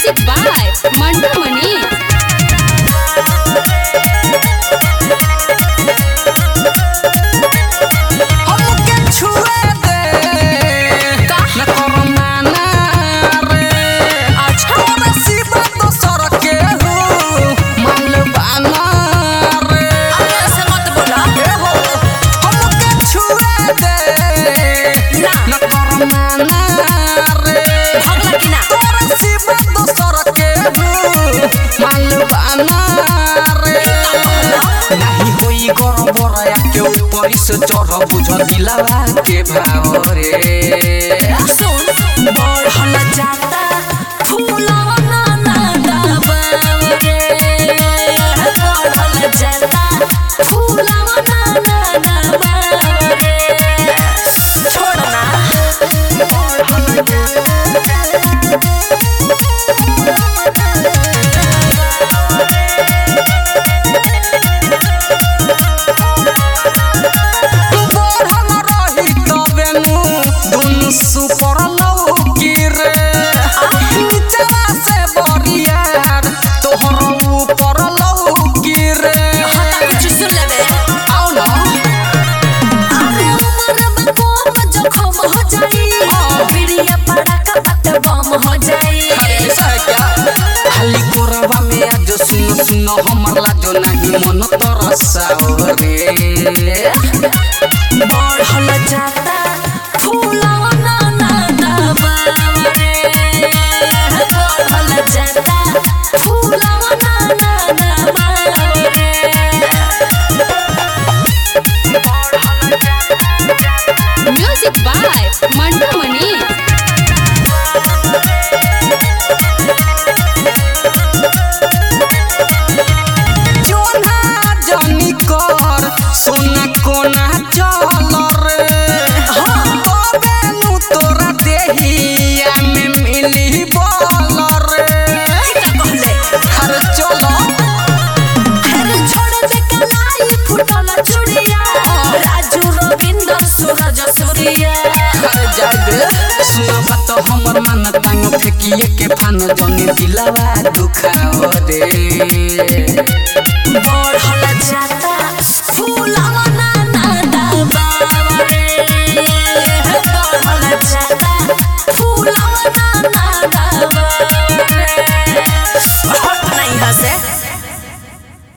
Music by Mandu Mani. हमके छुए दे का? न करो माना रे अच्छा। तोरा सिवा दोसर के हो मालवाना रे अरे ऐसे मत बोला ए हो हमके छुए दे ना। न करो माना रे भगला कि ना तोरा सिवा दोसर के हो मालवाना रे नाही होई गरबरा के ऊपर से चढ़ बुझ दिलावा के भाव रे सुन बढ़ल जाता फूलवा ना ना दबाव रे बढ़ल जाता फूलवा ना ना दबाव रे छोड़ ना तू बढ़ल रही तबे नु दुनु सुपर लौकी रे नीचवा से बरियार तोहर ऊपर लौकी रे हता कुछ सुन लेबे आओ ना अरे उमर बकोम जखम हो जाई बिड़िया पड़ा का पत बम हो जाई ऐसा है क्या खाली कोरवा में आज सुन सुन हमर लाजो नहीं मन तरसाओ रे बढ़ल जाता फूलवा ना ना दबाव रे बढ़ल जाता फूलवा ना ना दबाव रे Music by Mandu Mani. जोना जनी कर सोना कोना चल रे तबे नु तोरा देहिया में मिली बल रे का कहले हर चलो अरे छोड़ दे कलाई फुटल चूड़िया राजू रविंद्र सूरज सूर्या हर जाय दे सुना बात हमर मन तांग फेकिए के फान जनी दिलावा दुखाओ रे बढ़ल जाता